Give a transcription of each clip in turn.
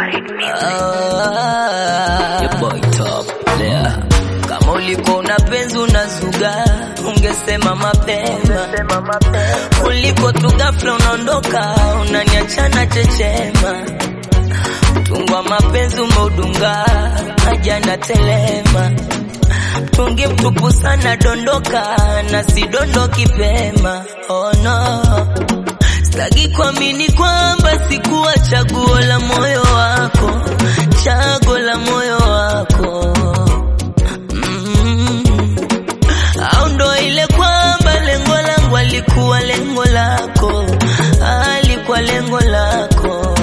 Your boy top there. Kama ulikuwa una penzi unazuga, ungesema mapema kuliko tu ghafla unaondoka, unaniachana chechema. Mtungwa mapenzi umeudunga, ajana telema mtungi mtupu sana, dondoka na sidondoki pema. Oh no, sitaki kuamini kwamba sikuwa chaguo la moyo wako, chaguo la moyo wako mm. Au ndo ile kwamba lengo langu alikuwa lengo lako, alikuwa lengo lako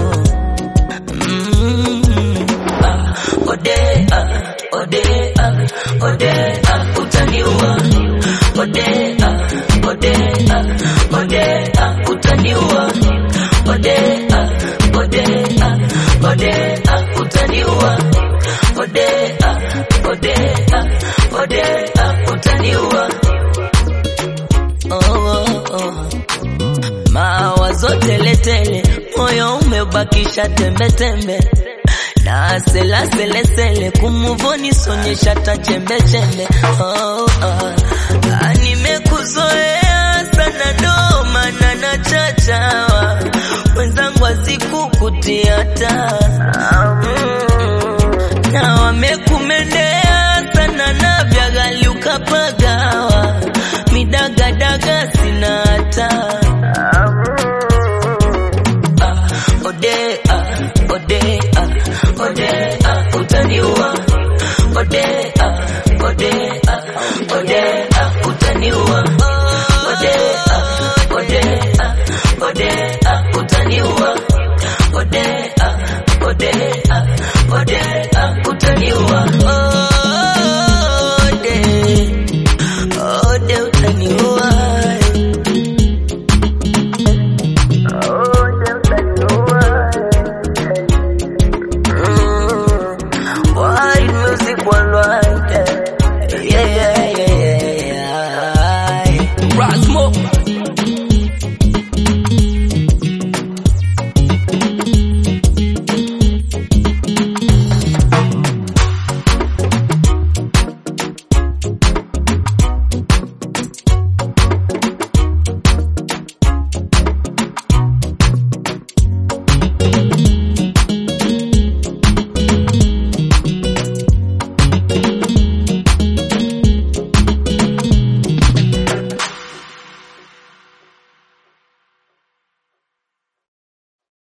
mm. ah, ode, ah, ode, ah, ode, ah, utaniua ode, ah, ode, ah, ode, ah, utaniua ode, ah, ode, ah, ode, ah, utaniua ode, ah, ode, ah, ode, ah, utaniua oh, oh, oh. Mawazo teletele, moyo umebakisha tembetembe na sela sele sele kumuvoni sonyesha ta chembe chembe oh, oh. Ah, nimekuzoea sana ndo maana na chachawa wenzangu azikukutia ta mm. na wamekumendea sana na vyagali ukapagawa midagadaga sina hata ah, ode ah, ode ah, ode ah, utaniua ode ah, ode ah, ode ah, utaniua ode ah, ode ah, ode ah, utaniua ode ah, ode ah,